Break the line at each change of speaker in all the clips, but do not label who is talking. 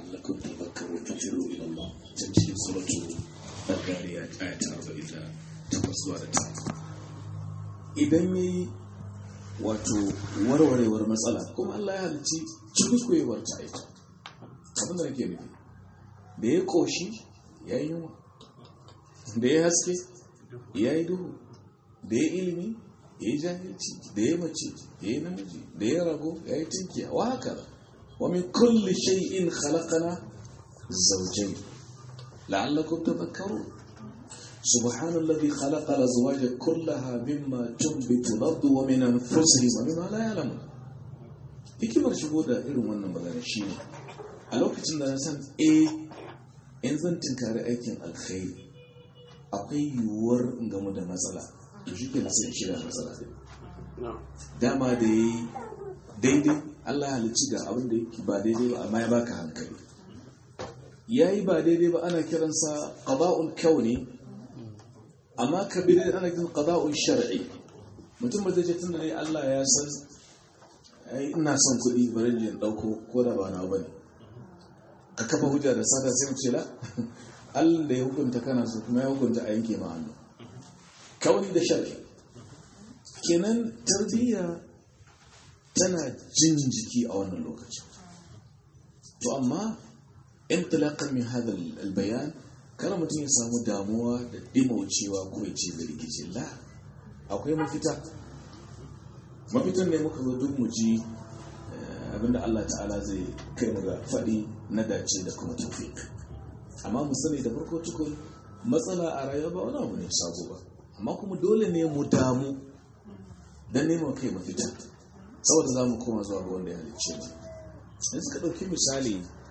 la'allakum tadhakkarun tafiru ila Allah can cikin suratu al-Dariyat ayat 48 zuwa da 9 idan yayi wato warwarewar matsala kuma Allah ya halicci cikuikuwar ta ita abin da nake nufi da ya koshi ya yi yunwa da ya haske ya yi duhu da ya ilimi ya yi jahilci da ya mace ya yi namiji da ya rago ya yi tinkiya wa haka wa min kulli shay'in khalaqana zawjayn la'allakum tadhakkarun سبحان الذي خلق الأزواج كلها مما تنبت الأرض ومن أنفسهم ومما لا يعلمون hikimar shigo da irin wannan magana shi ne a lokacin da na san a in zan tinkari aikin alkhairi akwai yiwuwar in gamu da matsala to shi ke nasa shirya matsala din dama da ya yi daidai allah halicci ga abin da yake ba daidai ba amma ya baka hankali ya yi ba daidai ba ana kiransa qada'ul kauni amma kabirin ana kiran qada'ul shar'i mutum ba zai ce tunda ne allah ya san ina son kuɗi bari in ɗauko ko da ba na ba ne ka kafa hujja da sata sai ce la Allah da ya hukunta kana so kuma ya hukunta a yanke ma hannu kauni da shari kenan tarbiyya tana jin jiki a wannan lokacin to amma intilaqan min hada albayan kana mutum ya samu damuwa da dimaucewa ko ya ce da rikici la akwai mafita mafitan ne muka zo duk mu ji abinda Allah ta'ala zai kai mu ga faɗi na dace da kuma tafiq amma mu sani da farko tukun matsala a rayuwa ba wani abu ne sabo ba amma kuma dole ne mu damu don neman kai mafita saboda za mu koma zuwa ga wanda ya halicce mu in suka ɗauki misali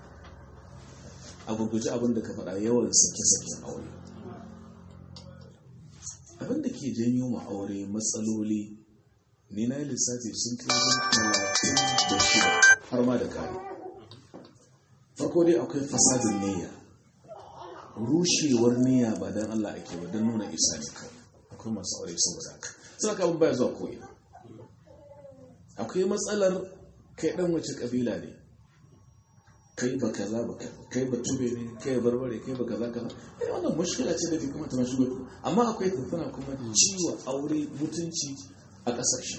a gurguje abin da ka faɗa yawan sake-saken aure abin da ke janyo ma aure matsaloli ni na yi lissafi sun kai wajen talatin da shida har ma da kare farko dai akwai fasadin niyya rushewar niyya ba don Allah ake ba don nuna isa ne kawai akwai masu aure saboda haka sai ka abin baya zuwa ko'ina akwai matsalar kai dan wace kabila ne kai ba kaza ba kai ba tube ne kai barbare kai ba kaza kaza eh wannan mushkila ce da ke kuma ta mashigo amma akwai tana kuma ciwo aure mutunci a ƙasashen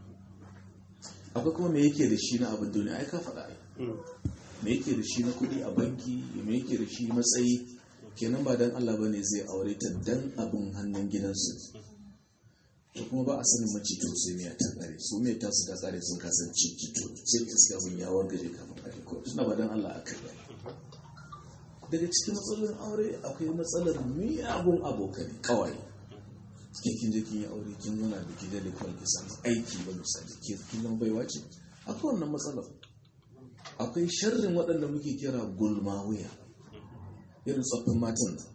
akwai kuma me yake da shi na abin duniya ai ka faɗa ai me yake da shi na kuɗi a banki me yake da shi matsayi kenan ba dan Allah bane zai aure ta dan abin hannun gidansu to kuma ba a sanin mace to sai miya ta kare su mai ta su ta kare sun kasance cito sai ka iska abin ya wargaje kafin a ko suna ba dan Allah aka yi daga cikin matsalolin aure akwai matsalar miyagun abokai kawai ke kin je kin yi aure kin nuna da kin da kawai ki samu aiki ba misali ke kin zama baiwa ce akwai wannan matsalar akwai sharrin waɗanda muke kira gulma wuya irin tsoffin matan nan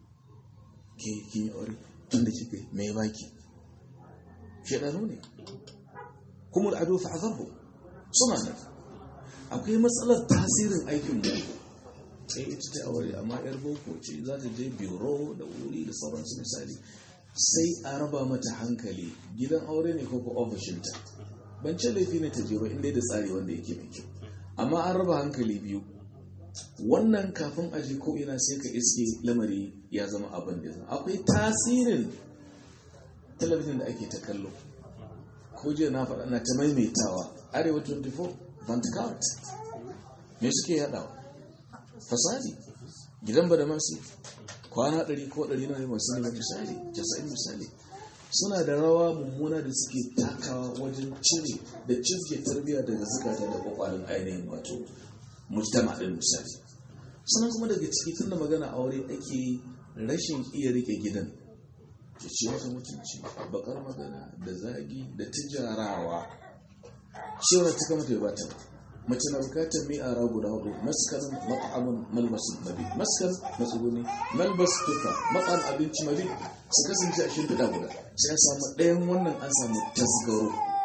ke kin yi aure tun da kike mai baki shaɗanu ne kuma da ado fa'azarhu suna nan akwai matsalar tasirin aikin mu sai ita ta aure amma yar boko ce za ta je biro da wuri da sauransu misali sai a raba mata hankali gidan aure ne ko ko ofishinta ban ce laifi ne ta je ba inda da tsari wanda yake mai kyau amma an raba hankali biyu wannan kafin a je ko ina sai ka iske lamari ya zama abin da zama akwai tasirin talabijin da ake ta kallo ko jiya na faɗa na ta maimaitawa arewa 24 vantikart me suke yadawa fasadi gidan ba da masu kwana 100 ko 100 na masu ne misali 90 misali suna da rawa mummuna da suke takawa wajen cire da cizge tarbiyya daga zukata da kwakwalin ainihin wato mujtama din misali sannan kuma daga ciki tun da magana aure ake rashin iya rike gidan ya ce wata mutunci bakar magana da zagi da tijarawa cewar ta kama ta ba ta mace na bukatar mai ara guda hudu maskar mat'amun malbasin mabi maskar matsuguni malbas tuka mat'am abinci mabi su kasance a shimfiɗa guda sai an samu ɗayan wannan an samu tasgaro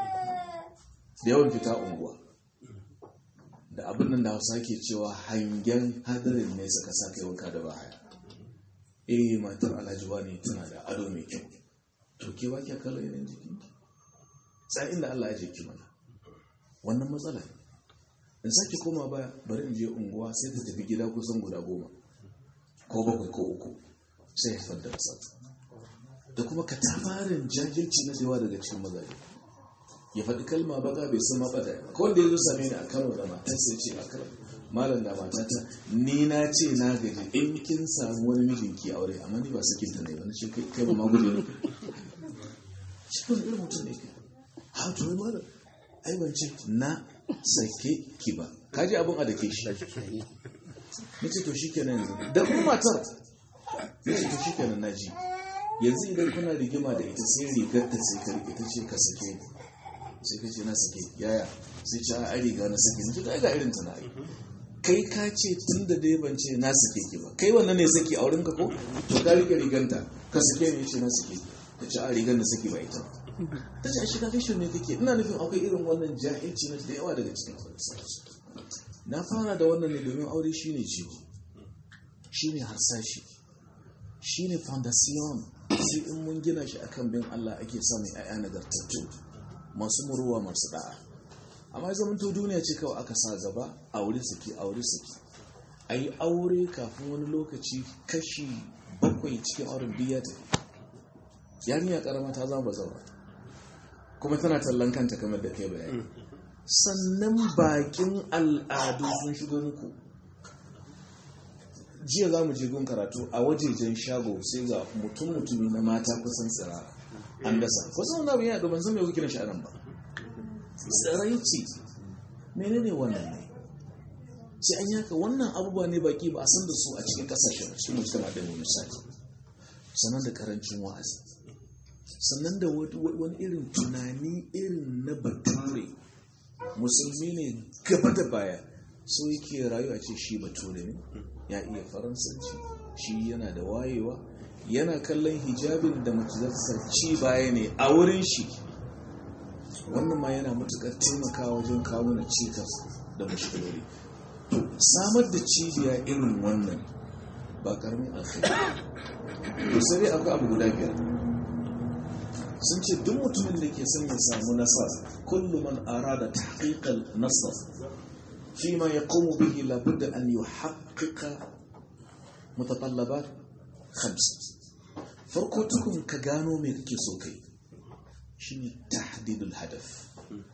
da yawan fita unguwa da abin nan da hausa ke cewa hangen hadarin ne suka sa kai wanka da bahaya eh matar alhaji wani tana da ado mai kyau to ke ba kya kallon yanayin jikinki sai inda Allah ya jiki mana wannan matsala ne in sake koma baya bari in je unguwa sai ta tafi gida kusan guda goma ko bakwai ko uku sai ya fadda matsala da kuma ka tafarin jajirci na yawa daga cikin mazaje ya faɗi kalma baka bai san maɓata ko wanda ya zo same ni a kano da matar sai ce a kano malam da matata ni na ce na gaji in kin samu wani mijinki aure amma ni ba sakin ta ne ba na ce kai ba ma guje ne shi wani irin mutum ne kai ha to wai malam ai ban ce na sake ki ba kaji abin a da ke shi na ce to shi kenan yanzu da kuma matar na ce to shi kenan na ji yanzu idan kuna rigima da ita sai rigar ta sai ka rike ta ce ka sake ni sai ka ce na sake yaya sai ce a riga na sake ni to ga irin ta na yi kai ka ce tun da dai ban ce na sake ki ba kai wannan ne saki a wurin ka ko to ka rike riganta ka sake ni ce na sake ta ce a rigar na sake ba ita ta ce a shiga kashin ne kake ina nufin akwai irin wannan jahilci na da yawa daga cikin na fara da wannan ne domin aure shine jigo shine harsashi shine foundation sai in mun gina shi akan bin Allah ake samun 'ya'ya nagartattu masu muruwa masu da'a amma zaman to duniya ce kawai aka sa gaba aure saki aure saki a yi aure kafin wani lokaci kashi bakwai cikin auren biya ta yarinya karama ta zama zaura kuma tana tallan kanta kamar da kai bayani sannan bakin al'adu sun shigo muku jiya za mu je gun karatu a wajejen shago sai ga mutum mutumi na mata kusan tsirara an dasa kusan wani abin yana domin san mai kuke shi a nan ba tsiraici menene wannan ne sai an yaka wannan abubuwa ne baki ba a san da su a cikin kasashen cikin mujtama da misali sannan da karancin wa'azi sannan da wani irin tunani irin na bature musulmi ne gaba da baya so yake rayuwa ce shi bature ne ya iya faransanci shi yana da wayewa yana kallon hijabin da mace za ta ci baya ne a wurin shi wannan ma yana matukar taimakawa wajen kawo na cikas da mashigari to samar da cibiya irin wannan ba karamin alkhairi to sai dai akwai abu guda biyar sun ce duk mutumin da ke son ya samu nasara kullum man arada tahqiqal nasar fi ma yaqumu bihi labudda an yuhaqqiqa mutatallabat khamsa farko tukun ka gano me kake so kai shine tahdidul hadaf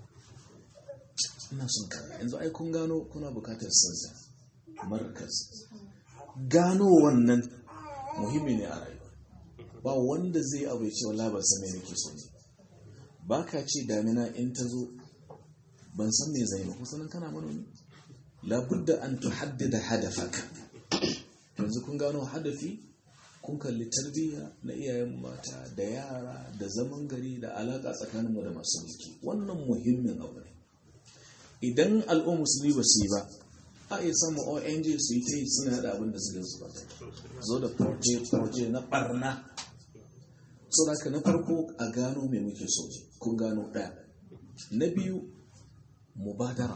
ina son kaza yanzu ai kun gano kuna bukatar sansa markaz gano wannan muhimmi ne a rayuwa ba wanda zai abu ya ce wala ban san me nake so ne ba ka ce damina in ta zo ban san me zai ba kusanin kana manomi labudda an tuhaddida hadafaka yanzu kun gano hadafi kun kalli tarbiyya na iyayen mata da yara da zaman gari da alaka tsakaninmu da masu mulki wannan muhimmin abu ne idan al'ummar musulmi ba su yi ba a iya samun ong su yi ta yi suna da abin da su su ba zo da proje na barna so da na farko a gano mai muke so kun gano ɗaya na biyu mubadara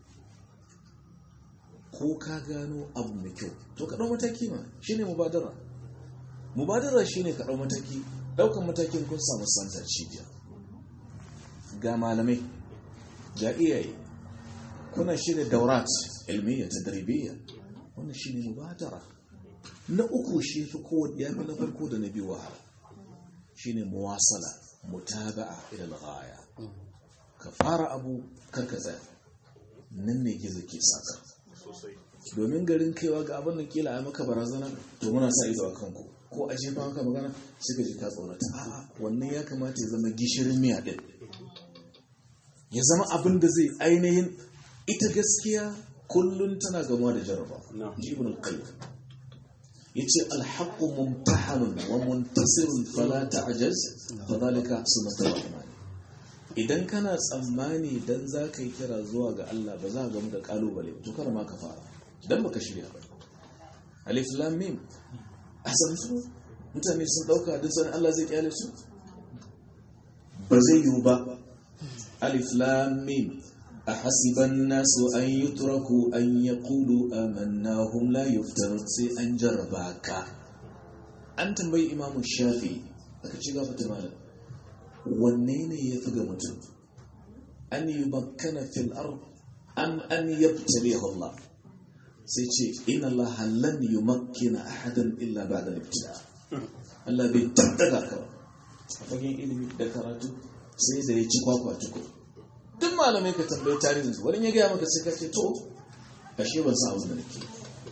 ko ka gano abu mai kyau to ka ɗau mataki ma shine mubadara mubadara shine ka ɗau mataki ɗaukan matakin kun samu santa cibiya ga malamai ga iyaye kuna shirya daurat ilmiya ta darbiya wannan shine mubadara na uku shi fi kowanne ya fi na farko da na biyu wahala shine muwasala mutaba'a ila al-ghaya ka fara abu karka tsaya nan ne gizo ke saka domin garin kaiwa ga abin da kila a maka barazana to muna sa ido a kanku ko a jefa maka magana sai ka ji ka tsorata a'a wannan ya kamata ya zama gishirin miya din ya zama abin da zai ainihin ita gaskiya kullun tana gamuwa da jarraba ibn al-qayyim yace al-haqqu mumtahanun wa muntasirun fala ta'jaz fa dhalika sunnatul rahman idan kana tsammani dan zaka yi kira zuwa ga Allah ba za ka gamu da kalubale to kar ma ka fara dan baka shirya ba alif lam mim asan su mutane sun dauka duk sanin Allah zai kyale su ba zai yiwu ba alif lam mim أحسب الناس أن يتركوا أن يقولوا آمنا هم لا يفتنون سي أن جرباك أنت بي إمام الشافعي aka ci gafa ta malam wanne ne ya fi ga mutum an yi bakkana fil ard an an yabtaliyahu Allah sai ce inna Allah lan yumakkina ahadan illa ba'da ibtila Allah bai tattaga ka a fagen ilimi da karatu sai da ya ci kwakwa tuko duk malamai ka tambayi tarihin su wani ya gaya maka sai ka ce to ashe ban sa abin da nake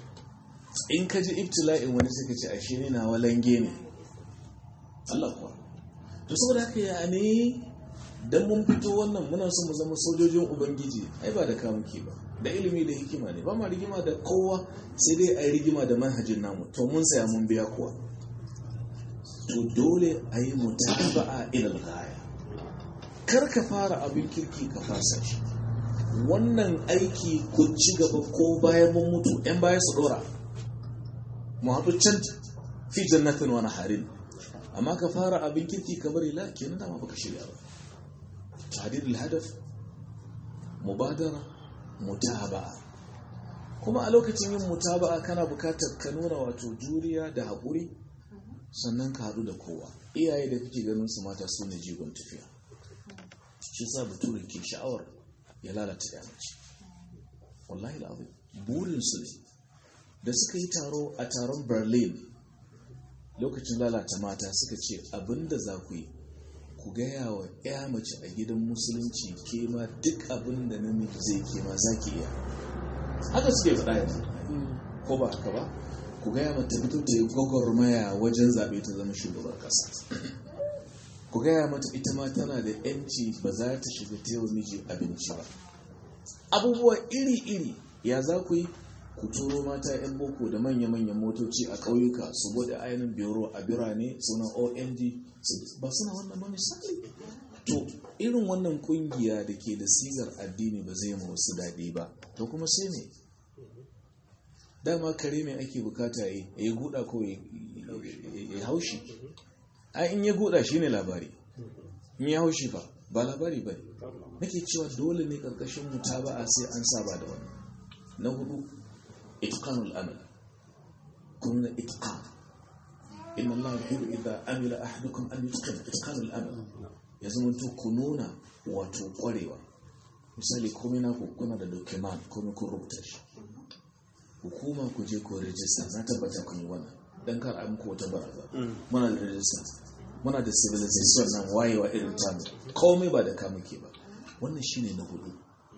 in ka ji ibtila'in wani sai ka ce ashe ne na walange ne Allah kuwa to saboda haka ya ne dan mun fito wannan muna son mu zama sojojin ubangiji ai ba da kamuke ba da ilimi da hikima ne ba ma rigima da kowa sai dai a yi rigima da manhajin namu to mun saya mun biya kuwa to dole a yi mutaba'a ilal gaya kar ka fara abin kirki ka fasa shi wannan aiki ku ci gaba ko bayan mun mutu yan baya su dora mu haɗu can fi jannatin wani harin amma ka fara abin kirki ka bari la kenan dama baka shirya ba tahdidul hadaf mubadara mutaba'a kuma a lokacin yin mutaba'a kana bukatar ka nuna wato juriya da haƙuri sannan ka haɗu da kowa iyaye da kake ganin su mata su ne jigon tafiya shi sa bature ke sha'awar ya lalata ya mace wallahi la'azim burin su ne da suka yi taro a taron berlin lokacin lalata mata suka ce abinda za ku yi ku gaya wa ya mace a gidan musulunci ke ma duk abin da namiji zai ke ma za ki iya haka suke faɗa yanzu ko ba haka ba ku gaya mata fito ta yi gwagwarmaya wajen zaɓe ta zama shugaban ƙasa ku gaya mata ita ma tana da yanci ba za ta shiga ta yau miji abinci ba abubuwa iri-iri ya za ku yi ku turo mata 'yan boko da manya-manyan motoci a ƙauyuka su bude ainihin biro a birane suna ong ba suna wannan ba misali to irin wannan kungiya da ke da sigar addini ba zai ma wasu daɗi ba to kuma sai ne dama kare mai ake bukata ya yi guda ko ya haushi a in ya guda shi ne labari in ya haushi fa ba labari ba nake cewa dole ne ƙarƙashin mutaba'a sai an saba da wannan na hudu إتقان الأمل كنا إتقان إن الله يحب إذا أمل أحدكم أن يتقن إتقان الأمل يزمن تكونون وتقريوا misali komai na kuna da document komai kun rubuta shi hukuma ku je ku rijista na tabbata kun yi wannan dan kar an ko wata baraza muna da rijista muna da civilization nan wayewa irin tamu komai ba da kamuke ba wannan shine na hudu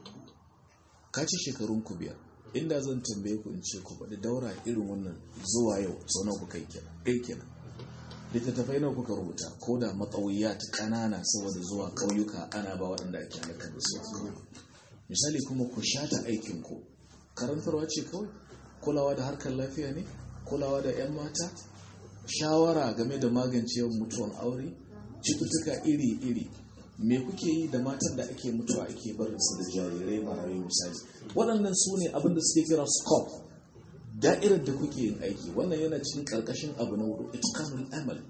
ka ci shekarun ku biyar inda zan tambaye ku in ce ku faɗi daura irin wannan zuwa yau sau nawa kuka yi kenan ɗaya kenan littattafai nawa kuka rubuta ko da matsawiya ta ƙanana saboda zuwa ƙauyuka ana ba waɗanda ake halakar da su misali kuma ku shata aikin ku karantarwa ce kawai kulawa da harkar lafiya ne kulawa da 'yan mata shawara game da magance yawan mutuwan aure cututtuka iri-iri me kuke yi da matan da ake mutuwa ake barinsu da jarirai marayu misali waɗannan su ne abinda suke kira scope da'irar da kuke yin aiki wannan yana cikin ƙarƙashin abu na hudu itkanul amal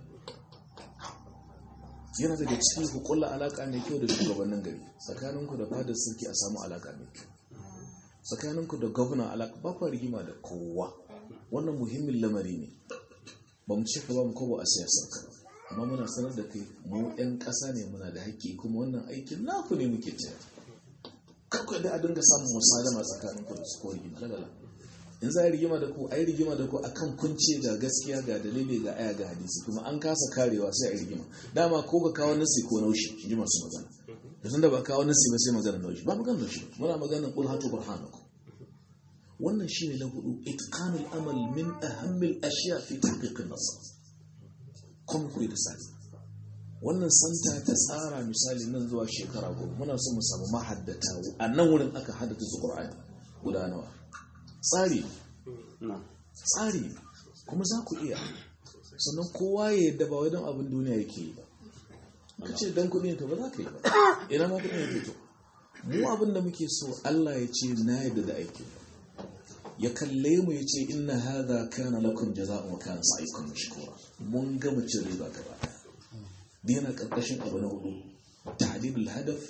yana daga cikin hukulla alaƙa mai kyau da shugabannin gari tsakaninku da fadar sarki a samu alaƙa mai kyau tsakaninku da gwamna alaƙa ba ku rigima da kowa wannan muhimmin lamari ne ba mu ce ka ba mu kobo a siyasar ka amma muna sanar da kai mu 'yan ƙasa ne muna da haƙƙi kuma wannan aikin naku ne muke taya kakwai da a dinga samun musalama tsakanin ku da su ko rigima lalala in za a rigima da ku a yi rigima da ku a kan kunce ga gaskiya ga dalili ga aya ga hadisi kuma an kasa karewa sai a yi rigima dama ko ka kawo nasi ko naushi in ji masu magana da tun da ba kawo nasi ba sai magana naushi ba magana naushi muna magana kul hatu burhanakum wannan shine na hudu itqanul amal min ahammil ashiya fi tahqiqin nasr kuma ku da sani wannan santa ta tsara misali nan zuwa shekara goma muna so mu samu mahaddata a nan wurin aka haddata su qur'ani guda nawa tsari tsari kuma za ku iya sannan kowa ya yadda ba wai don abin duniya yake yi ba ka ce don kuɗi to ba za ka yi ba ina ma kuɗi yake to mu abin da muke so Allah ya ce na yadda da aiki ya kalle mu ya ce inna hadha kana lakum jaza'un wa kana sa'ikum mashkura mun gama cin riba gaba daya yana karkashin abu na hudu tahdidul hadaf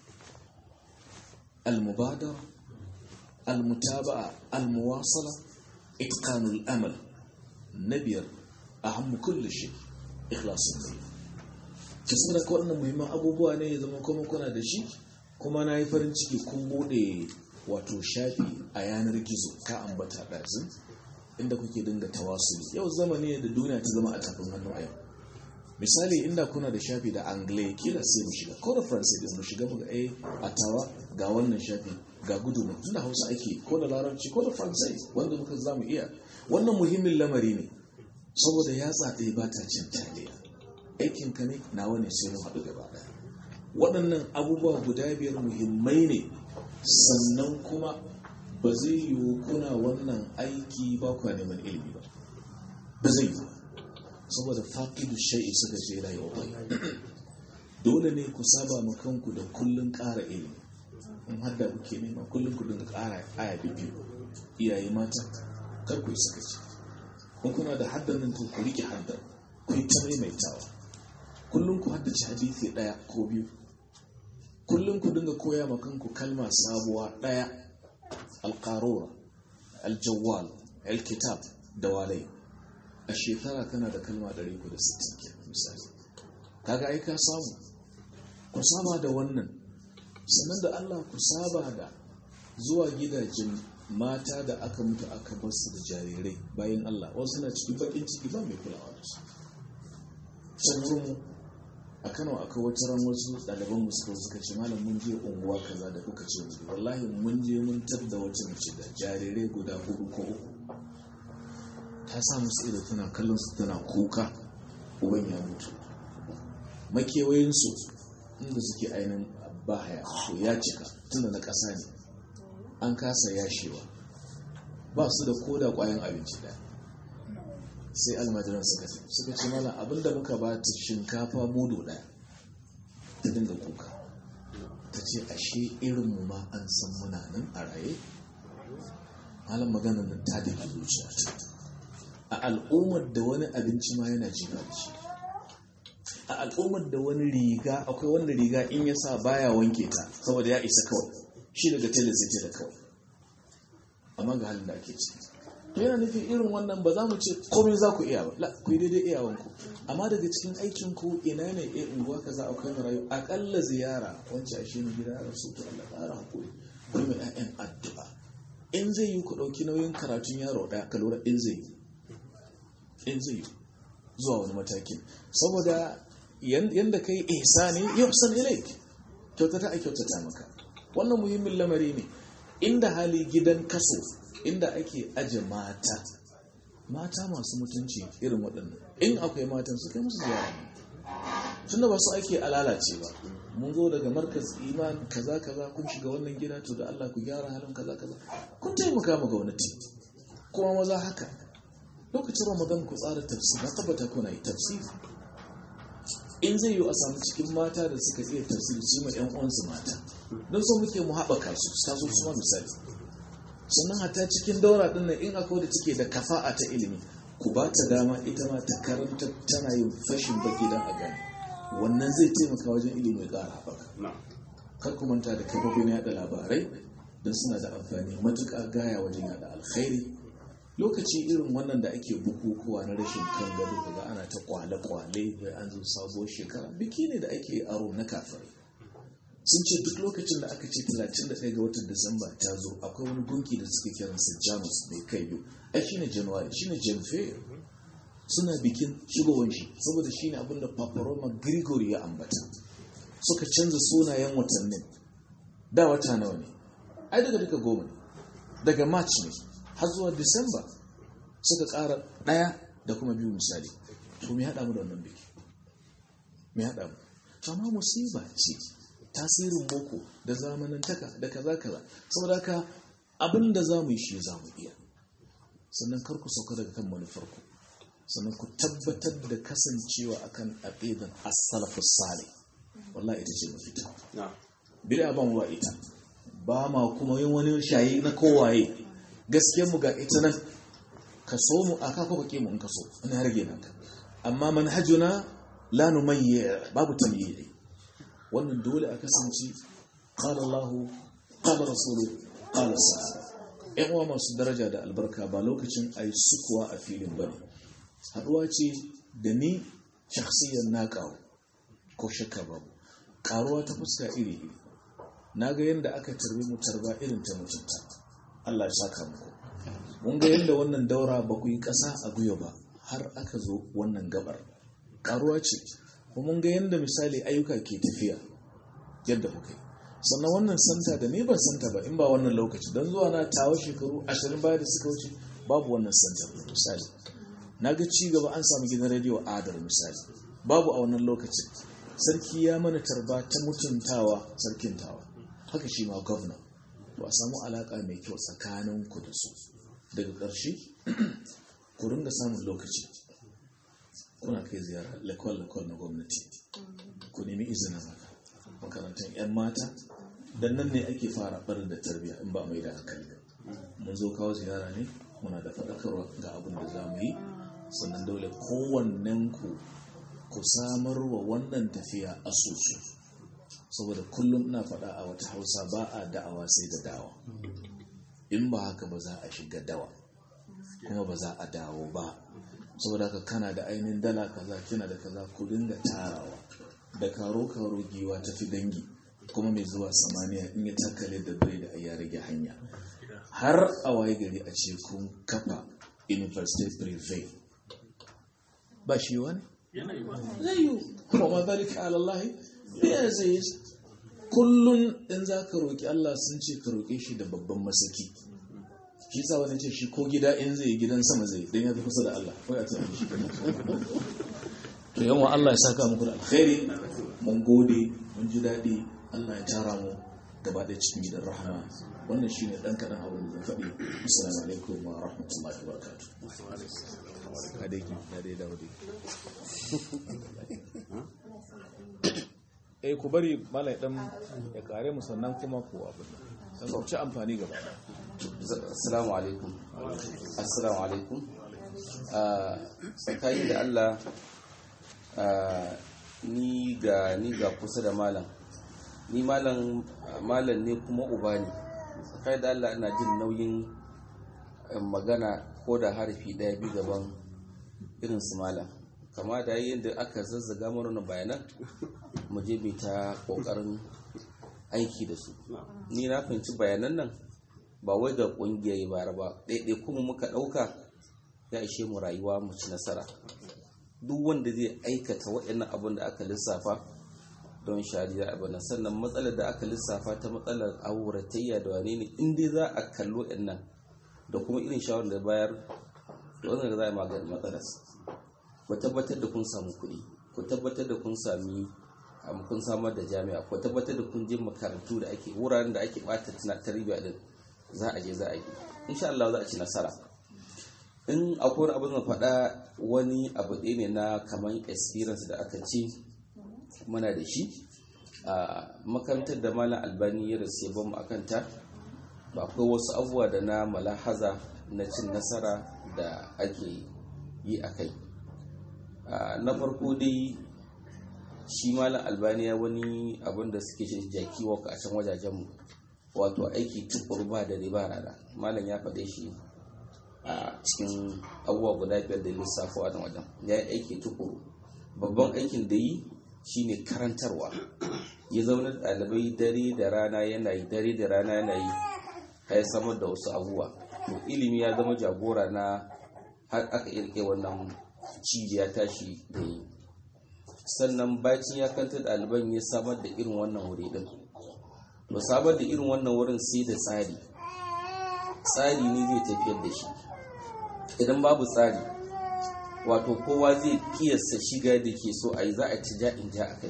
al-mubadara al-mutaba'a al-muwasala itqanul amal nabiyar aham kulli shay ikhlasun niyya ki saboda ko wannan muhimman abubuwa ne ya zama kuma kuna da shi kuma na yi farin ciki kun bude wato shafi a yanar gizo ka ambata ɗazin inda kuke dinga tawasuli yau zamani ne da duniya ta zama a tafin hannu a yau misali inda kuna da shafi da angle kila sai mu shiga ko da faransa da mu shiga mu ga eh a tawa ga wannan shafi ga gudu mu tunda hausa ake ko da larabci ko da faransa wanda muka zamu iya wannan muhimmin lamari ne saboda ya tsaɗe ba ta cin taliya aikin ka ne nawa ne sai mu haɗu gaba ɗaya waɗannan abubuwa guda biyar muhimmai ne sannan kuma ba zai yiwu kuna wannan aiki ba kwa neman ilimi ba ba zai yiwu saboda faƙidu shai'i suka ce la yau bai dole ne ku saba ma kanku da kullun ƙara ilimi in har da kuke nema kullum ku dinga ƙara aya biyu iyaye mata kar ku yi sakaci kun kuna da haddan nan to ku rike haddan ku yi ta maimaitawa kullum ku haddace hadisi ɗaya ko biyu kullum ku dinga koya ma kanku kalma sabuwa ɗaya alƙarura aljawwal alkitab da walai a shekara kana da kalma 360 ke misali kaga ai ka samu ku saba da wannan sannan da Allah ku saba da zuwa gidajen mata da aka mutu aka basu da jarirai bayan Allah wasu na cikin bakin ciki ba mai kulawa da su sannan mu a Kano aka wata ran wasu ɗaliban mu suka suka ce malam mun je unguwa kaza da kuka ce mu wallahi mun je mun tadda wata mace da jarirai guda hudu ko uku ta sa musu ido tana kallon su tana kuka uban ya mutu makewayinsu inda suke ainihin bahaya to ya cika tunda na ƙasa ne an kasa yashewa ba su da koda ƙwayan abinci ɗaya sai almajiran suka ce suka ce mana abinda muka ba ta shinkafa mudu ɗaya ta dinga kuka ta ce ashe irinmu ma an san muna nan a raye malam maganar nan ta da zuciya a al'ummar da wani abinci ma yana jiba da shi a al'ummar da wani riga akwai wanda riga in ya sa baya wanke ta saboda ya isa kawai shi daga tele zai da kawai amma ga halin da ake ciki yana nufin irin wannan ba za mu ce komai za ku iya ba la ku yi daidai iyawanku amma daga cikin aikin ku ina ne a unguwa kaza akwai marayu akalla ziyara wacce a shi ne gida ya rasu to Allah ƙara hakuri ku mai ƴaƴan addu'a in zai yi ku ɗauki nauyin karatun yaro ɗaya ka lura in zai yi in zai zuwa wani matakin saboda yadda ka yi ihsani yuhsan ilaik kyautata a kyautata maka wannan muhimmin lamari ne inda hali gidan kaso inda ake aje mata mata masu mutunci irin waɗannan in akwai matan su kai musu ziyara tun da ba su ake alalace ba mun zo daga markaz iman kaza kaza kun shiga wannan gida to da Allah ku gyara halin kaza kaza kun taimaka ma gwamnati kuma maza haka lokacin ramadan ku tsara tafsir na tabbata kuna yi tafsir in zai yi a samu cikin mata da suka iya tafsir su ma yan uwansu mata don so muke mu haɓaka su su taso su ma misali sannan hata cikin daura ɗin nan in akwai da take da kafa'a ta ilimi ku ba ta dama ita ma ta karanta tana yin fashin baki don a gani wannan zai taimaka wajen ilimi ya ƙara haɓaka kar ku manta da kafofin yaɗa labarai don suna da amfani matuƙa gaya wajen yaɗa alkhairi lokaci irin wannan da ake bukukuwa na rashin kan gado daga ana ta kwale-kwale bai an zo sabuwar shekara biki ne da ake aro na kafirai sun ce duk lokacin da aka ce 31 ga watan disamba ta zo akwai wani gunki da suke kiransa janus mai kai biyu ai shine january shine janvier suna bikin shigowar shi saboda shine abin da papa roma grigori ya ambata suka canza sunayen watannin da wata nawa ne ai daga duka goma ne daga march ne har zuwa disamba suka ƙara ɗaya da kuma biyu misali to me haɗa mu da wannan biki me haɗa mu to amma musiba ce tasirin boko da zamanantaka da kaza kaza saboda haka abin da za mu yi shi za mu iya sannan kar ku sauka daga kan manufarku sannan ku tabbatar da kasancewa akan aqidan as-salafus salih wallahi ita ce mafita bid'a ban wa ita ba ma kuma yin wani shayi na kowaye gaskiyar mu ga ita nan ka so mu aka ko baki mu in ka so ina rage naka amma manhajuna la numayyi babu tamyiyi wannan dole a kasance qala Allah qala rasulu qala sahaba ƴan uwa masu daraja da albarka ba lokacin ai sukuwa a filin bane haduwa ce da ni shakhsiyan na kawo ko shakka babu karuwa ta fuska iri iri na ga yadda aka tarbi mu tarba irin ta mutunta Allah ya saka muku mun ga yadda wannan daura ba ku yi ƙasa a guyo ba har aka zo wannan gabar karuwa ce kuma mun ga yadda misali ayyuka ke tafiya yadda kuka yi sannan wannan santa da ni ban santa ba in ba wannan lokaci don zuwa na tawo shekaru ashirin baya da suka wuce babu wannan santa misali na ga ci gaba an samu gidan rediyo adar misali babu a wannan lokacin sarki ya mana tarba ta mutuntawa sarkin tawa haka shi ma gwamna ba a samu alaka mai kyau tsakanin ku da su daga ƙarshe ku ringa samun lokaci kuna kai ziyara lakwal-lakwal na gwamnati ku nemi izinin haka makarantar 'yan mata dan nan ne ake fara barin da tarbiyya in ba mai da hankali mun zo kawo ziyara ne muna da faɗakarwa ga abin da za mu yi sannan dole kowannen ku ku samar wa wannan tafiya asusu saboda kullum ina faɗa a wata hausa ba a da'awa sai da dawa in ba haka ba za a shiga dawa kuma ba za a dawo ba saboda haka kana da ainihin dala kaza kina da kaza ku dinga tarawa da karo-karo giwa tafi dangi kuma mai zuwa samaniya in ya takale da bai da ya rage hanya har a waye gari a ce kun kafa university privé ba shi wani? zai yi kuma ma zalika alallahi ya zai yi kullum in za ka roƙi Allah sun ce ka roƙe shi da babban masaki shi sa wani ce shi ko gida in zai gidan sama zai don ya fi kusa da Allah ko ya tsaye shi to yawan Allah ya saka muku da alkhairi mun gode mun ji daɗi Allah ya tara mu gaba da cikin gidan rahama wannan shi ne ɗan kaɗan abin da zan faɗi assalamu alaikum wa rahmatullahi wa barakatuh eh ku bari malai dan ya kare mu sannan kuma ku abin dan ku ci amfani gaba
assalamu alaikum assalamu alaikum tsakani da Allah ni ga ni ga kusa da malam ni malam malam ne kuma uba ne tsakani da Allah ina jin nauyin magana ko da harfi daya bi gaban irin su malam kama da yadda aka zazzaga mana bayanan mu je mai ta kokarin aiki da su ni na fahimci bayanan nan ba wai ga kungiyayi bara ba ɗaiɗai kuma muka ɗauka ya ishe mu rayuwa mu ci nasara duk wanda zai aikata waɗannan abin da aka lissafa don shari'a abin nan sannan matsalar da aka lissafa ta matsalar auratayya da wane ne in dai za a kallo nan da kuma irin shawarar da bayar da wannan za a magani matsalar ku tabbatar da kun samu kuɗi ku tabbatar da kun sami kun samar da jami'a ku tabbatar da kun je makarantu da ake wuraren da ake bata tana tarbiyya din za a je za a yi insha Allah za a ci nasara in akwai abin da faɗa wani abu ɗaya ne na kamar experience da aka ce muna da shi a makarantar da malam albani ya rasu ya mu akan ta ba akwai wasu abubuwa da na malahaza na cin nasara da ake yi a kai na farko dai shi malam albaniya wani abin da suke shi jaki waka a can wajajenmu wato aiki tukur ba da riba rana malam ya faɗe shi a cikin abubuwa guda biyar da lissafa a wajen ya yi aiki tukuru babban aikin da yi shine karantarwa ya zauna ɗalibai dare da rana yana yi dare da rana yana yi ya samar da wasu abubuwa to ilimi ya zama jagora na har aka irke wannan cibiya tashi da yi sannan bacin ya kanta ɗaliban ya samar da irin wannan wuri ɗin to samar da irin wannan wurin sai da tsari tsari ne zai tafiyar da shi idan babu tsari wato kowa zai kiyasta shiga da ke so a yi za a ci ja'in ja a kai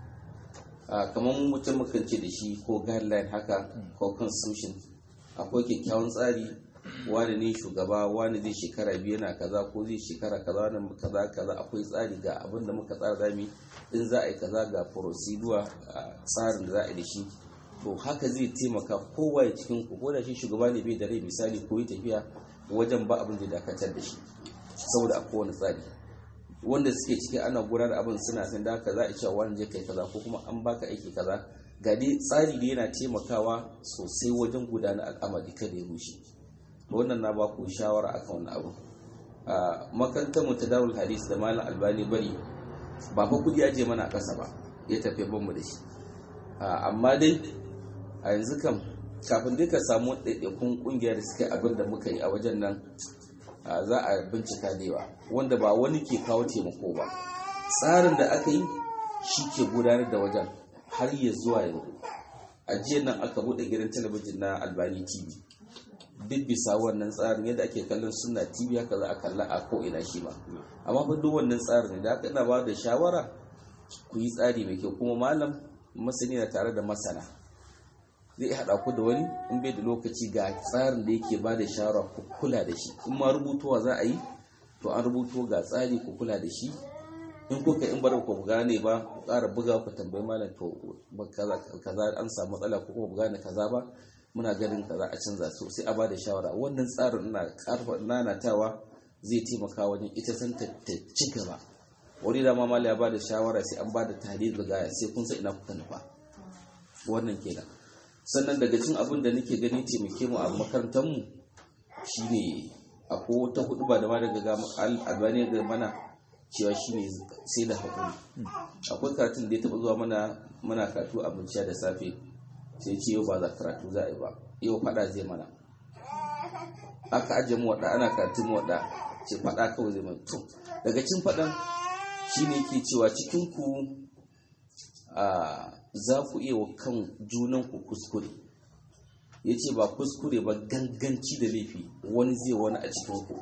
kamar mutum mukan ce da shi ko guideline haka ko constitution akwai kyakkyawan tsari wani ne shugaba wani zai shekara biyu yana kaza ko zai shekara kaza wani kaza kaza akwai tsari ga abin da muka tsara zami in za a yi kaza ga procedure tsarin da za a yi da shi to haka zai taimaka kowa ya cikin ku ko da shi shugaba ne bai da rai misali ko yi tafiya wajen ba abin da dakatar da shi saboda a kowane tsari wanda suke ciki ana gudanar abin suna san da haka za a cewa wani je kai kaza ko kuma an baka aiki kaza ga dai tsari da yana taimakawa sosai wajen gudanar al'amari kada ya rushe wannan na baku shawara akan wannan abu a makarantar mu ta darul hadis da malam albani bari ba fa kudi aje mana a kasa ba ya tafi ban mu da shi amma dai a yanzu kam kafin dai ka samu ɗaiɗaikun ƙungiyar da suka yi abin da muka yi a wajen nan a, za a bincika da yawa wanda ba wani ke kawo taimako ba tsarin da aka yi shi ke gudanar da wajen har ya zuwa yanzu a jiya nan aka buɗe gidan talabijin na albani tv duk bisa wannan tsarin yadda ake kallon suna tv haka za a kalla a ko'ina shi ba amma fa duk wannan tsarin ne da aka ina ba da shawara ku yi tsari mai kyau kuma malam masani na tare da masana zai haɗa ku da wani in bai da lokaci ga tsarin da yake ba da shawara ku kula da shi in ma rubutuwa za a yi to an rubuto ga tsari ku kula da shi in kuka in bar ku gane ba ku ƙara buga ku tambayi malam to kaza an samu matsala ko kuma gane kaza ba muna ganin kaza a canza su sai a ba da shawara wannan tsarin ina ƙarfa nanatawa zai taimaka wajen ita san ta ci gaba wani da mamala ya ba da shawara sai an ba da tarihi da gaya sai kun san ina kuka nufa wannan kenan sannan daga cin abin da nake gani taimake mu a makarantar mu shine akwai wata hudu ba da ma daga albani da mana cewa shine sai da hakuri akwai karatun da ya taba zuwa mana muna karatu a binciya da safe sai ce yau ba za karatu za a yi ba yau fada zai mana aka ajiye mu wada ana karatun mu wada ce fada kawai zai mana to daga cin fadan shine ke cewa cikin ku za ku iya wa kan junan ku kuskure ya ce ba kuskure ba ganganci da laifi wani zai wani a cikin ku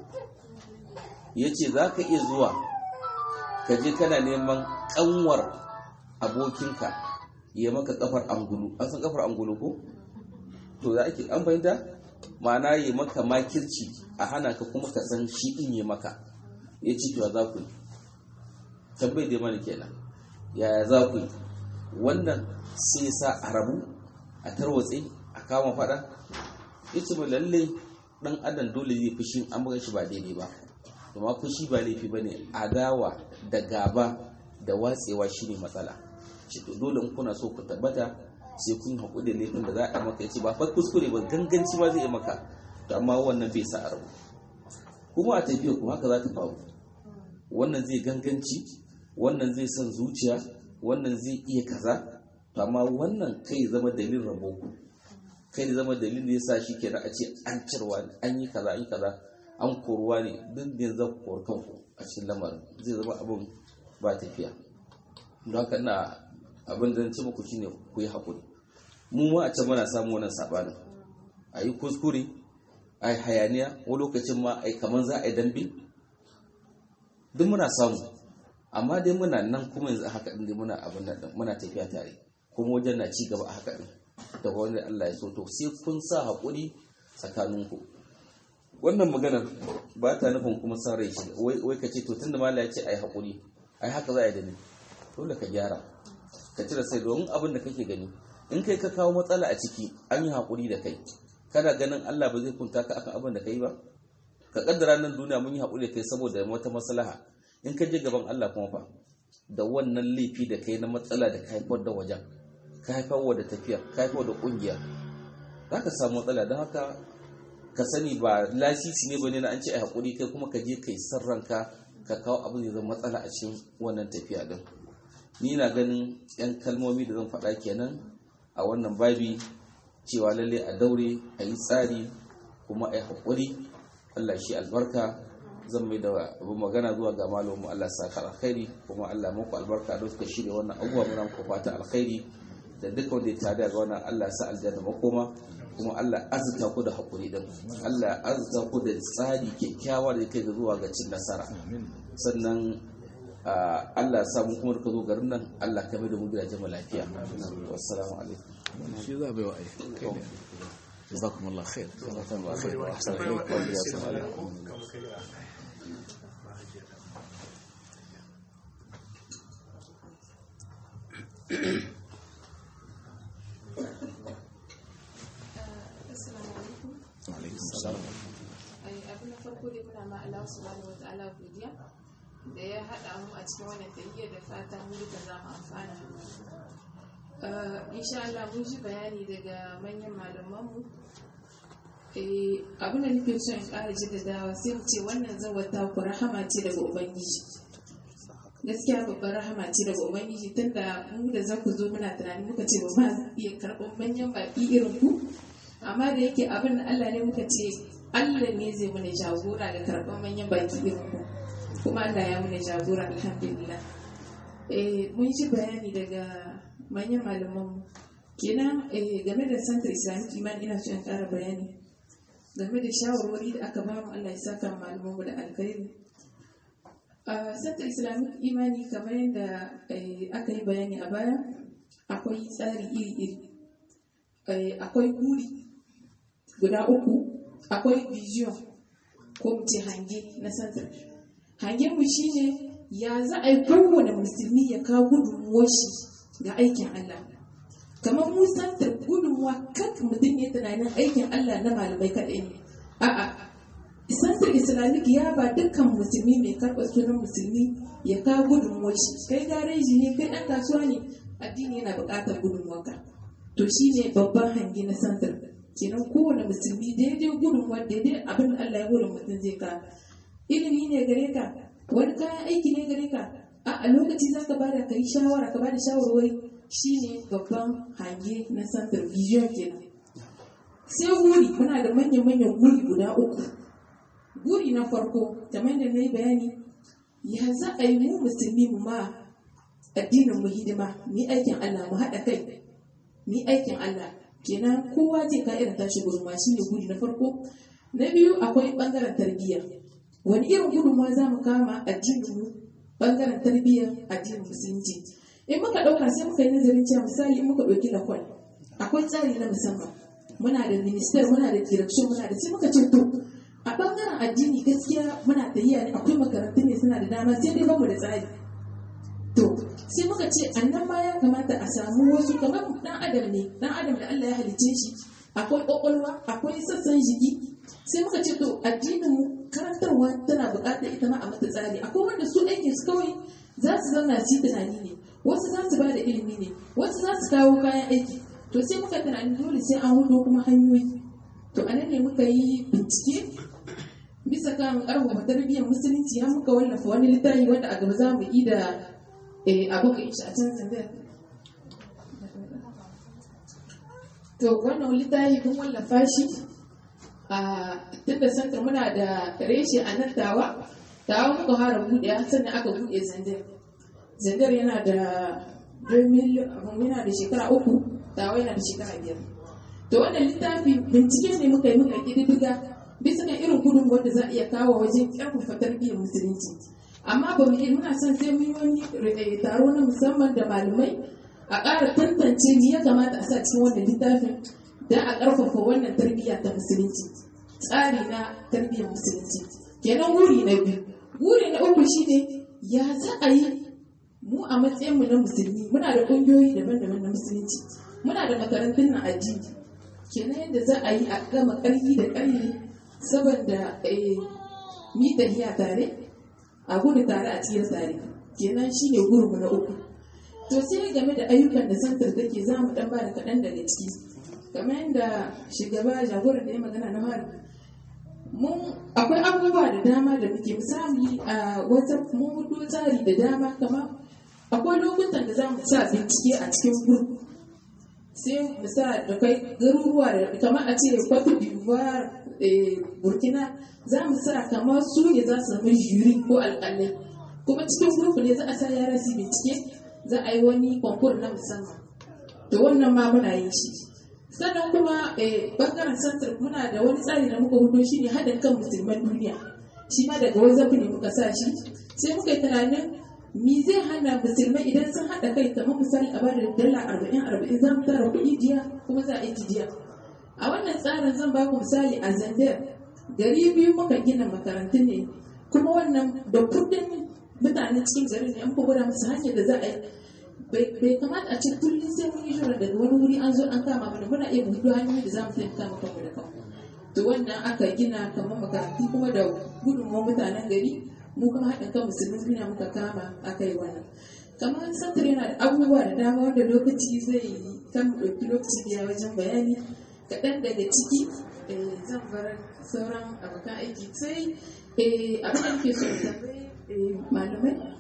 ya ce za ka iya zuwa ka je kana neman kanwar abokinka ya maka kafar angulu an san kafar angulu ko to za ake an fahimta ma'ana ya maka makirci a hana ka kuma ka san shi in ya maka ya ce to za ku yi tambayi dai mana kenan yaya za ku yi wannan sai sa a rabu a tarwatse a kama fada ya ce mai lalle dan adam dole zai fushi an buga shi ba daidai ba amma fushi ba laifi ba ne adawa da gaba da watsewa shine matsala shi to dole in kuna so ku tabbata sai kun haƙuri da laifin da za a maka ya ce ba fa kuskure ba ganganci ma zai yi maka to amma wannan bai sa a rabu kuma a tafiya ku haka za ta faru wannan zai ganganci wannan zai son zuciya wannan zai iya kaza to amma wannan kai zama dalilin rabo ku kai zama dalilin da yasa shi kenan a ce an cirwa an yi kaza an yi kaza an koruwa ne duk da yanzu ku kori kanku a cikin lamarin zai zama abin ba tafiya don haka ina abin da ci muku shine ku yi haƙuri mu ma a can muna samu wannan sabanin a yi kuskure a yi hayaniya wani lokacin ma a yi kamar za a yi dambe duk muna samu amma dai muna nan kuma yanzu haka ɗin dai muna abin nan muna tafiya tare kuma wajen na ci gaba a haka ɗin da wani Allah ya so to sai kun sa haƙuri tsakaninku wannan maganar ba ta nufin kuma sa rai shi wai ka ce to tunda mala ya ce ai haƙuri ai haka za a yi da ni dole ka gyara ka cire sai domin abin da kake gani in kai ka kawo matsala a ciki an yi haƙuri da kai kana ganin Allah ba zai kunta ka akan abin da kai ba ka kaddara nan duniya mun yi haƙuri da kai saboda wata maslaha in ka je gaban Allah kuma fa da wannan laifi da kai na matsala da ka haifar da wajen ka haifar da tafiya ka haifar da kungiya za ka samu matsala don haka ka sani ba lasisi ne bane na an ce a haƙuri kai kuma ka je kai san ranka ka kawo abin da zama matsala a cikin wannan tafiya din ni na ganin yan kalmomi da zan faɗa kenan a wannan babi cewa lalle a daure a yi tsari kuma a yi haƙuri allah shi albarka zan mai da abin magana zuwa ga malamu allah sa ka alkhairi kuma allah muku albarka da suka shirya wannan abubuwa muna muku fata alkhairi da duka wanda ya tare ga wannan allah sa aljanna makoma kuma Allah azuta ku da haƙuri din Allah azuta ku da tsari kyakkyawa da kai zuwa ga cin nasara sannan Allah ya samu kuma ka zo garin nan Allah ka mai da mu gidajen mu lafiya wassalamu alaikum
shi za bai wa ai جزاكم الله خير جزاكم الله خير واحسن اليكم وجزاكم الله
abin da farko dai muna ma Allah subhanahu wataala godiya da ya haɗa mu a cikin wannan tafiyar da fatan mu duka za mu amfana insha Allah mun ji bayani daga manyan malamanmu abin da nake so in ƙara jaddadawa sai mu ce wannan zawata ku rahama ce daga ubangiji gaskiya babbar rahama ce daga ubangiji tunda mu da za ku zo muna tunani muka ce ba ma iya karɓar manyan baƙi irin ku amma da yake abin da Allah ne muka ce Allah ne zai mana jagora da karɓar manyan baƙi irin ku kuma Allah ya mana jagora alhamdulillah eh mun ji bayani daga manyan malaman mu kenan eh, game da santar islamic iman ina so in ƙara bayani game da shawarwari da aka bamu Allah ya saka malaman mu da alkhairi a santar islamic imani kamar yadda eh, aka yi bayani a baya akwai tsari iri-iri Eh, akwai guri guda uku akwai vision ko mu ce hange na santar hangen mu shine ya za a yi kowane musulmi ya kawo gudunmuwar shi ga aikin Allah kamar mu santar gudunmuwa kan mutum ya tunanin aikin Allah na malamai kaɗai ne a'a santar islamic ya ba dukkan musulmi mai karɓar sunan musulmi ya kawo gudunmuwar shi kai gareji ne kai ɗan kasuwa ne addini yana buƙatar gudunmuwarka to shine babban hangi na santar kenan kowane musulmi daidai gudunmuwar daidai abin da Allah ya gudun mutum zai ka ilimi ne gare ka wani kayan aiki ne gare ka a a lokaci za ka bada ka yi shawara ka bada shawarwari shine babban hange na santar vision kenan sai guri muna da manyan-manyan guri guda uku guri na farko kamar da na yi bayani ya za a yi mu musulmi mu ma addinin mu hidima ni aikin Allah mu haɗa kai ni aikin Allah kenan kowa zai ka irin tashi gudunma shi ne guri na farko na biyu akwai ɓangaren tarbiyya wani irin gudunma za mu kama addinin mu ɓangaren tarbiyyar addinin musulunci in muka ɗauka sai muka yi nazarin cewa misali in muka ɗauki lakwal akwai tsari na musamman muna da minister muna da direction muna da sai muka ce to a bangaren addini gaskiya muna tafiya ne akwai makarantu ne suna da dama sai dai bamu da tsari to sai muka ce annan ma ya kamata a samu wasu kamar dan adam ne dan adam da Allah ya halice shi akwai kwakwalwa akwai sassan jiki sai muka ce to addinin mu karantarwa tana buƙatar ita ma a mata tsari akwai wanda su aikin su kawai za su zauna su yi tunani ne wasu za su ba da ilimi ne wasu za su kawo kayan aiki to sai muka tunani dole sai an hudo kuma hanyoyi to a nan ne muka yi bincike bisa kan karfafa tarbiyyar musulunci har muka wallafa wani littafi wanda a gaba za mu yi da abu ka shi a can zandar to wannan littafi kun wallafa shi a tunda sanka muna da reshe a nan tawa tawa muka fara buɗe sannan aka buɗe zandar zandar yana da 2000 yana da shekara uku tawa yana da shekara biyar to wannan littafi bincike ne muka yi muka ƙididdiga bisa kan irin gudun wanda za a iya kawo wajen ƙarfafa tarbiyyar musulunci amma ba mu muna son sai mun yi wani taro na musamman da malamai a ƙara tantance me ya kamata a sa cikin wannan littafin don a ƙarfafa wannan tarbiyya ta musulunci tsari na tarbiyyar musulunci kenan wuri na biyu wuri na uku shine ya za a yi mu a matsayinmu na musulmi muna da ƙungiyoyi daban-daban na musulunci muna da makarantun na addini kenan yadda za a yi a gama ƙarfi da ƙarfi saboda mi tafiya tare a gudu tare a ciyar tare kenan shine gurmu na uku to sai game da ayyukan da santar take za mu dan ba da kaɗan daga ciki kamar yadda shugaba jagoran da ya magana na fari mun akwai abubuwa da dama da muke misali a wata mun hudu tsari da dama kamar akwai lokutan da za mu sa bincike a cikin gurgu sai mu sa da kai garuruwa da kamar a ce Cote d'Ivoire Burkina za mu sa kamar su ne za su zama juri ko alƙalai kuma cikin gurgu ne za a sa yara su bincike za a yi wani konkur na musamman to wannan ma muna yin shi sannan kuma bangaren santar muna da wani tsari da muka hudo shi ne haɗin kan musulman duniya shi ma daga wazzafi ne muka sa shi sai muka yi tunanin mi zai hana musulmai idan sun haɗa kai kamar misali a bada dala arba'in arba'in za mu tara kuɗi jiya kuma za a yi jiya a wannan tsarin zan ba ku misali a zandar gari biyu muka gina makarantun ne kuma wannan da kuɗin mutanen cikin garin ne an fi gwada musu hanyar da za a yi bai kamata a ce kullum sai mun yi shura daga wani wuri an zo an kama mana muna iya buɗe hanyoyi da za mu taimaka maka mu da kanmu to wannan aka gina kamar makarantu kuma da gudunmawar mutanen gari mu kuma haɗin kan musulmin duniya muka kama aka yi wannan kamar santar yana da abubuwa da dama wanda lokaci zai yi kan mu ɗauki lokaci da wajen bayani kaɗan daga ciki zan bar sauran abokan aiki sai abin da ke so tambayi malamai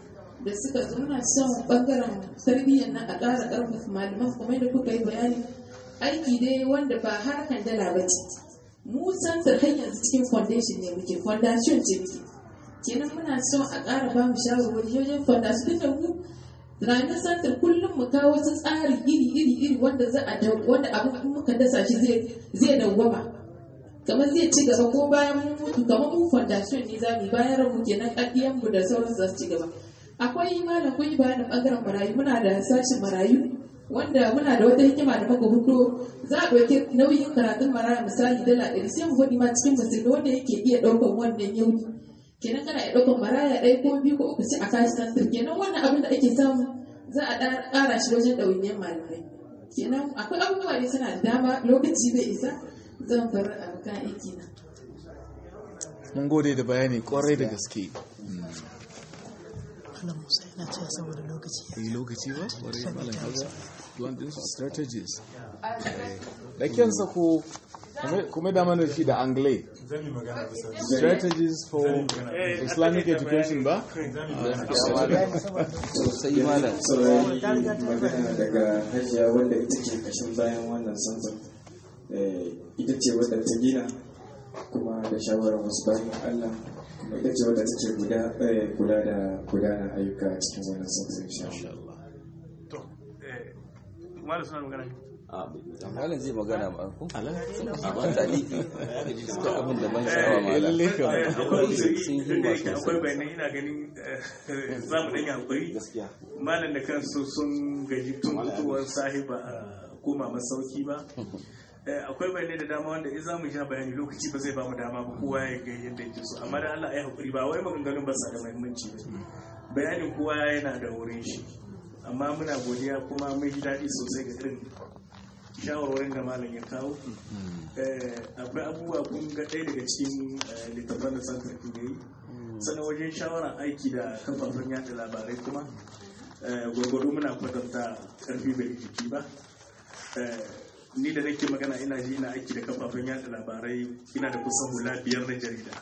da suka zo muna son bangaren tarbiyyar nan a ƙara ƙarfafa malaman kuma da kuka yi bayani aiki dai wanda ba harkan dala ba ce mu santar har yanzu cikin foundation ne muke foundation ce muke kenan muna son a ƙara ba mu shawarwari wajen foundation da mu ranar santar kullum mu kawo wasu tsari iri iri iri wanda za a wanda abin in muka dasa shi zai zai dawwama kamar zai ci gaba ko bayan mun mutu kamar mu foundation ne za mu bayan rabu kenan ƙaddiyan mu da sauran za su ci gaba akwai malam kun yi bayanin bangaren marayu muna da sashin marayu wanda muna da wata hikima da muka hudo za a ɗauki nauyin karatun maraya misali dala ɗari sai mu faɗi ma cikin musulmi wanda yake iya ɗaukan wannan yau kenan kana iya ɗaukan maraya ɗaya ko biyu ko uku sai a kashi santir kenan wannan abin da ake samu za a ƙara shi wajen ɗawainiyar malamai kenan akwai abubuwa ne suna da dama lokaci bai isa zan bar abokan aiki na.
mun gode da bayani kwarai da gaske
Malam Musa yana cewa saboda lokaci ya
yi lokaci ba kwarai malam kaza duwan din su strategies da kyansa ko kuma da mana shi da angle strategies for islamic education ba
sosai malam
saurari magana daga hajiya wanda ita ke kashin bayan wannan sansan ita ce wadda ta gina kuma da shawarar wasu bayan allah kuma ita ce wadda take guda kula da gudanar ayyuka cikin wannan sansan insha Allah.
to malam suna magana
malam zai magana ba ku ba ta lifi suka abin da ban sha'awa malam
lalle kam
akwai uzuri
sun yi
duk da
ba
yake akwai
sosai
bayanai ina ganin za mu ɗanya hakuri malam da kansu sun gaji tun mutuwar sahiba a koma masauki ba Eh, akwai bayanai da dama wanda in za mu sha bayani lokaci ba zai ba mu dama ba kowa ya ga yadda yake so amma da Allah ya hakuri ba wai maganganun ba sa da muhimmanci ba bayanin kowa yana da wurin shi amma muna godiya kuma mun ji daɗi sosai ga irin shawarwarin da malam ya kawo Eh, akwai abubuwa kun ga ɗaya daga cikin eh, littattafan da san karfi da yi sannan wajen shawarar aiki da kafafen yada labarai kuma eh, gwargwado muna kwatanta karfi bai jiki ba Eh, ni da nake magana ina ji ina aiki da kafafen yada labarai ina da kusan hula biyar na jarida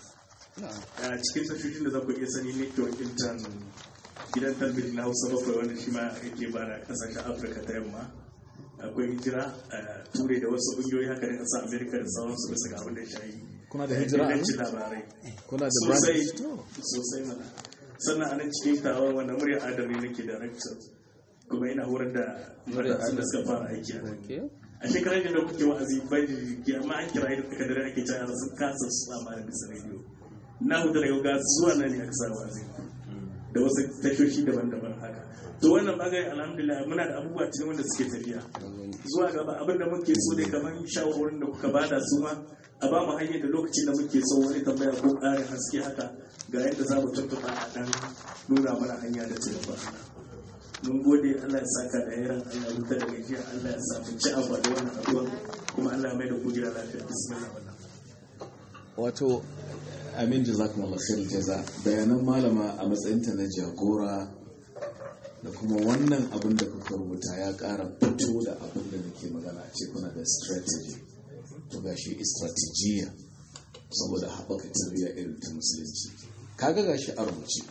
a cikin tashoshin da za ku iya sani network intan gidan talbijin na hausa bakwai wanda shi ma yake ba da kasashen afirka ta yamma akwai hijira a turai da wasu ƙungiyoyi haka da ƙasar amerika da sauransu bisa ga abin da ya shayi
kuna da hijira a nan?
ingancin labarai
kuna da
sosai
branch
sosai mana sannan a nan cikin tawon wanda murya adami nake director kuma ina horar da
Murya
matasan da
Adam.
suka fara aiki a nan
Okay.
a shekarar da kuke wa'azi bai da jiki amma an kira da takardar ake cewa sun kasa su sama da bisa rediyo na hudu daga ga zuwa nan ne aka sa wa'azi da wasu tashoshi daban-daban haka to wannan bangare alhamdulillah muna da abubuwa cikin wanda suke tafiya zuwa gaba abin da muke so dai kamar shawarwarin da kuka bada su ma a ba mu hanyar da lokacin da muke so wani tambaya ko ƙarin haske haka ga yadda za mu tuntuɓa a ɗan nuna mana hanya da ci gaba mun gode Allah ya saka da yaran Allah ya huta da gajiya Allah ya sa mu ci abu da wannan abuwa kuma Allah ya mai da kujera lafiya bismillah wannan
wato amin jazakumullah khair jaza bayanan malama a matsayinta na jagora da kuma wannan abin da kuka rubuta ya ƙara fito da abin da nake magana a ce kuna da strategy to gashi strategiya saboda haɓaka tarbiyya irin ta musulunci kaga gashi a rubuce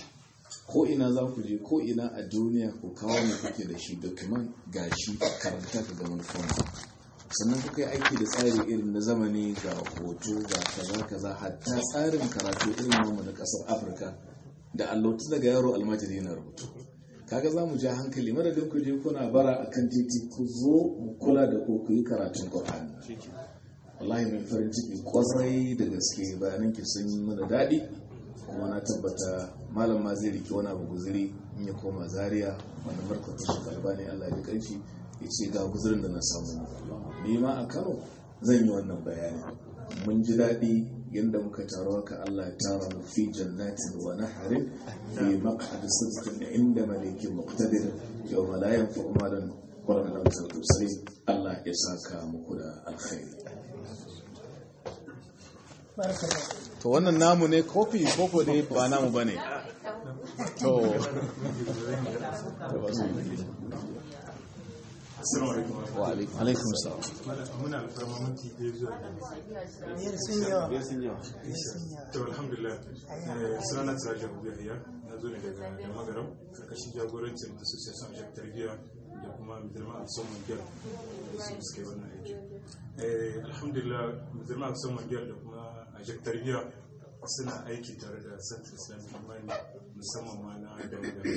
ko ina za ku je ko ina a duniya ko kawo ne kuke da shi document gashi karanta ka ga manufan sannan kuka yi aiki da tsari irin na zamani ga hoto ga kaza kaza hatta tsarin karatu irin namu na kasar afirka da allotu daga yaro almajiri yana rubutu kaga za mu ja hankali madadin ku je kuna bara a kan titi ku zo mu kula da ku ku yi karatun qur'ani wallahi mai farin ciki kwarai da gaske bayanan ki sun yi mana daɗi kuma na tabbata malam ma zai riki wani abu guziri in ya koma zaria wani markatun shi kalbani allah ya kanshi ya ce ga guzirin da na samu ni ma a kano zan yi wannan bayani mun ji daɗi yadda muka taro haka allah ya tara mu fi jannatin wa naharin fi maq'ad sidqin inda malikin muqtadir yawma la yanfa'u malan wala lam sai allah ya saka muku da alkhairi to wannan namu ne kofi koko dai ba namu ba ne to
Assalamu alaikum.
wa alaikum
alaikum salam
Malam muna alfarma minti ɗaya zuwa
biyar sun yawa
biyar sun yawa
biyar sun yawa
To alhamdulillah eh, sunana Siraja Abu Yahya na zo ne daga da magaram karkashin jagorancin da Association of Tarbiyya da kuma Midilma Akson Mangiyar da su suka yi wannan aiki. Eh, alhamdulillah Midilma Akson Mangiyar da kuma Ajak Tarbiyya suna aiki tare da Central Islamic Imani musamman ma na da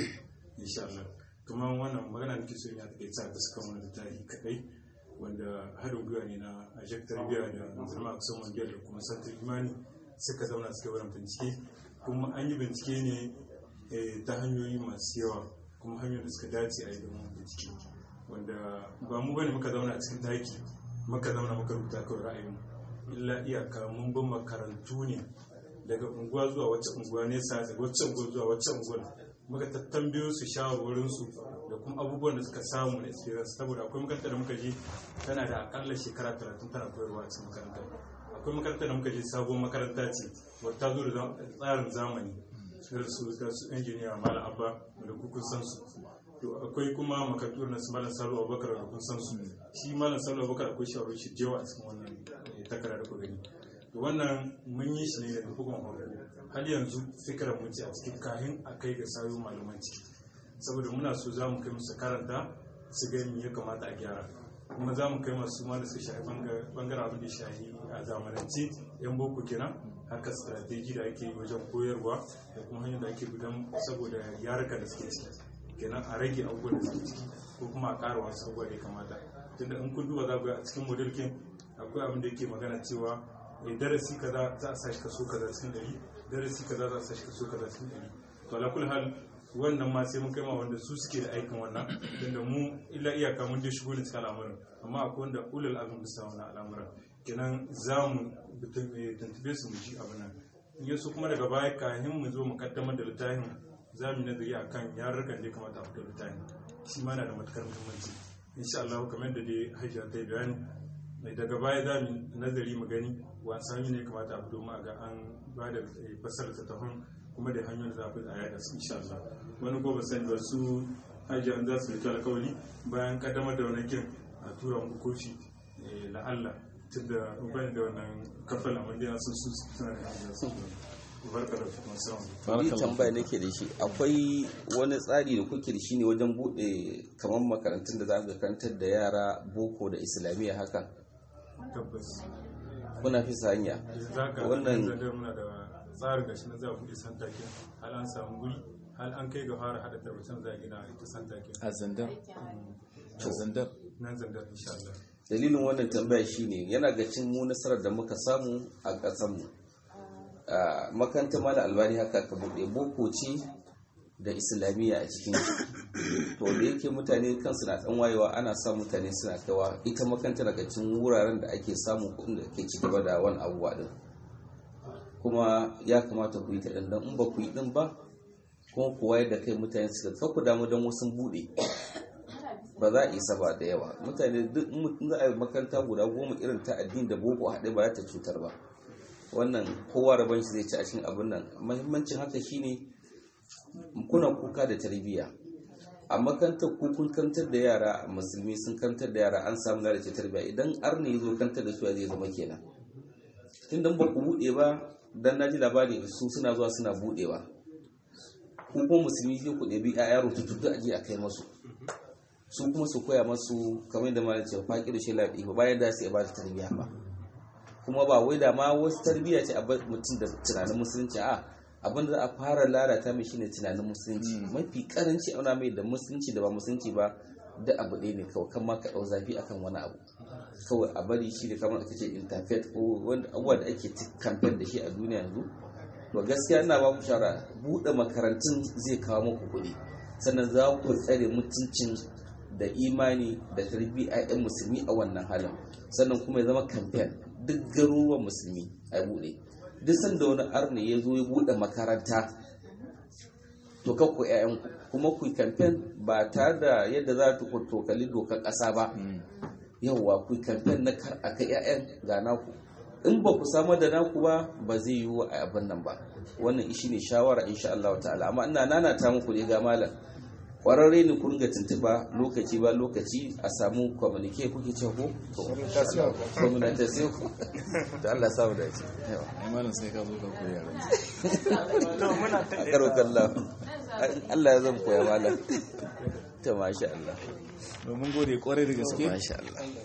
insha Allah. Kuma wannan magana nake so in ya take ta gaskiya wannan tarihi kadai wanda haɗin gwiwa ne na Ajak Tarbiyya da Midilma Akson Mangiyar da kuma Central Imani suka zauna suka wurin bincike kuma an yi bincike ne eh, ta hanyoyi masu yawa kuma hanyoyin da suka dace a yi domin bincike wanda ba mu bane muka zauna a cikin daki muka zauna muka rubuta kawai ra'ayin illa iyaka mun bin makarantu ne daga unguwa zuwa wacce unguwa nesa daga wacce unguwa zuwa wacce unguwa muka tattambiyo su shawarwarin su da kuma abubuwan da suka samu na experience saboda akwai makarantar da muka je tana da akalla shekara 30 tana koyarwa a cikin makarantar akwai makarantar da muka je sabon makaranta ce wadda ta zo da zam- tsarin zamani irin su da su injiniya malam abba da kun san su to akwai kuma makarantu na su malam salo abubakar da kun san su shi malam salo abubakar akwai shawarar shi jewa a cikin wannan eh, takarda da ku gani to wannan mun yi shi ne da bugun horo har yanzu fikirar mu ce a cikin kahin a kai ga sayo malaman ciki saboda muna so za mu kai musu karanta su ga me ya kamata a gyara kuma za mu kai masu ma da suka shafi bangaren abin da ya shafi a zamanance yan boko kenan haka strategy da ake yi wajen koyarwa da kuma hanyar da ake gudan saboda yaruka da suke ciki kenan a rage abubuwan da suke ciki ko kuma a ƙara wasu abubuwa da ya kamata tunda in kun duba za ku ga a cikin model kin akwai abin da yake magana cewa eh, darasi kaza za a sashi kaso kaza cikin ɗari darasi kaza za a sashi kaso kaza cikin ɗari to ala kulli hal wannan ma sai mun kai ma wanda su suke da aikin wannan tunda mu illa iyaka mun je shigo ne cikin al'amuran amma akwai wanda ulul azum bisa wannan al'amuran kenan za mu tuntube su mu ji abin nan in yaso kuma daga baya kayan mu zo mu kaddamar da littafin za mu yi nazari akan yarurrukan da ya kamata a fito da littafin shi ma na da matukar muhimmanci insha Allah kamar da dai hajiya ta yi bayani daga baya za mu nazari mu gani wasan ne kamata a fito mu a ga an ba da fasar tattafin kuma da hanyoyin da za a fi a yada su insha Allah wani ko ba sani ba su hajjiyan za su rike alkawari bayan kaddamar da wani kin a tura muku kofi eh, la'alla tun da ban da wannan kafala wanda ya sun su suna da hajjiya su barka da kuma salam
ni tambaya nake da shi akwai wani tsari da kuke da shi ne wajen bude kamar makarantun da za ku karantar da yara boko da islamiyya haka
tabbas
kuna fi sa hanya
za ka
Wannan-
wannan zadar muna da tsarin gashi na za a buɗe santa ke hal an samu guri hal an kai ga fara haɗa tarbacin za a gina ita santa ke
a zandar a zandar
nan zandar insha Allah
dalilin wannan tambaya shine yana ga cin mu nasarar da muka samu a ƙasarmu a makarantar mala albani haka ka buɗe boko ce da islamiyya a cikin shi. to da yake mutane kansu na ɗan wayewa ana sa mutane suna kaiwa ita makaranta daga cikin wuraren da ake samun kuɗin da ke ci gaba da wani abubuwa din kuma ya kamata ku yi ta ɗan in ba ku yi ɗin ba kuma ku wayar da kai mutane suka kakku damu don wasu buɗe ba za a isa ba da yawa mutane duk in mutum za a yi makaranta guda goma irin ta addini da boko haɗe ba za ta cutar ba wannan kowa rabon shi zai ci a cikin abin nan mahimmancin haka shine kuna kuka da tarbiyya a makarantar ku kun kantar da yara musulmi sun kantar da yara an samu lalace tarbiyya idan arni ya zo kantar da su ya zai zama kenan tun dan ba ku buɗe ba dan na ji labari su suna zuwa suna buɗewa ku kuma musulmi sai ku ɗabi 'ya'ya rututu a je a kai masu su kuma su koya masu kamar da malam ce faƙi da shi laɗi ba bayan da su ya ba ta tarbiyya ba kuma ba wai da ma wasu tarbiyya ce a bar mutum da tunanin musulunci a abin da za a fara lalata mai shine tunanin musulunci mafi karanci auna mai da musulunci da ba musulunci ba da abu ɗaya ne kawai kan ma ka ɗau zafi akan wani abu kawai a bari shi da kamar aka ce interfaith ko wanda abubuwa da ake kamfen da shi a duniya yanzu to gaskiya ina ba ku shara buɗe makarantun zai kawo muku kuɗi sannan za ku tsare mutuncin da imani da tarbiyya 'yan musulmi a wannan halin sannan kuma ya zama kamfen duk garuruwan musulmi a buɗe duk sanda wani arne ya zo ya buɗe makaranta to kakku 'ya'yan kuma ku kamfen ba tare da yadda za ta tokali dokar ƙasa ba yawwa ku kamfen na kar a kai 'ya'yan ga naku in ba ku samar da naku ba ba zai yiwu a abin nan ba wannan shi ne shawara insha Allah ta'ala amma ina nanata muku ne ga malam kwararre ne ku ringa tuntuba lokaci ba lokaci a samu communique kuke ce ko to communication to Allah sa mu dace yawa
ai malam sai ka zo ka koya ran
to muna ta
a karo kallah Allah ya zan koya malam to masha Allah
domin gode kwarai da gaske
masha Allah